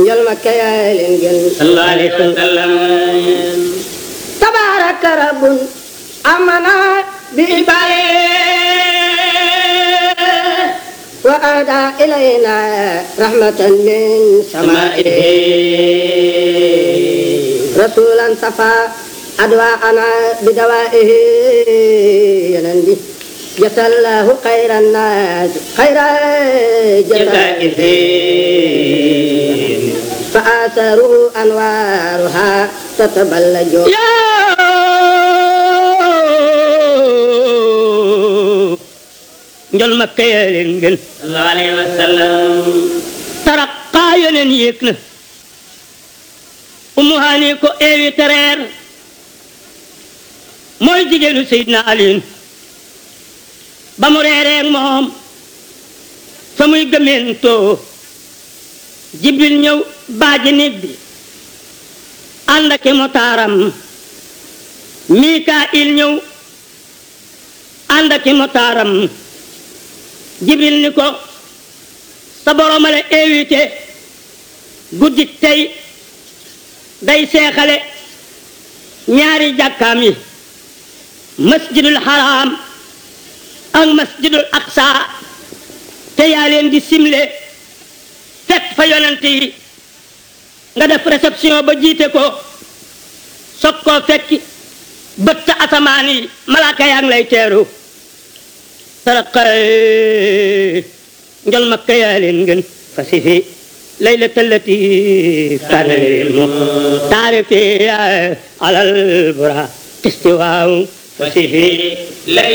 njol ma kayaay leen gën sallallahu alayhi wa sallam tabaraka rabbun amana bi wa ada ilayna rahmatan min samaihi rasulan safa adwaana bidawaihi yanan bi jasallahu khairan nas khaira jasaihi فآثروا أنوارها تتبلج njol makka yaa leen gën sallallahu alayhi wa sallam taraqaa yeneen yéeg na umu haani ko eewi tereer mooy jigéenu Seydina Aliin ba mu reereeg moom fa muy gëmentoo jibril ñëw baaji nit bi ànd ak motaaram mikail ñëw ànd ak motaaram jibril ni ko sa borooma la invité guddik tey day seexale ñaari jàkkaam yi masjidul haram ak masjidul aqsa te yaa leen di simle fekk fa yonent yi nga def réception ba jiite ko soog koo fekki bëtt asamaan yi malaaka yaa ngi lay teeru saraqa njol makka yaa leen gën fasifi laylata allati kaana lil muxtaari fi alal bura istiwaaw fasifi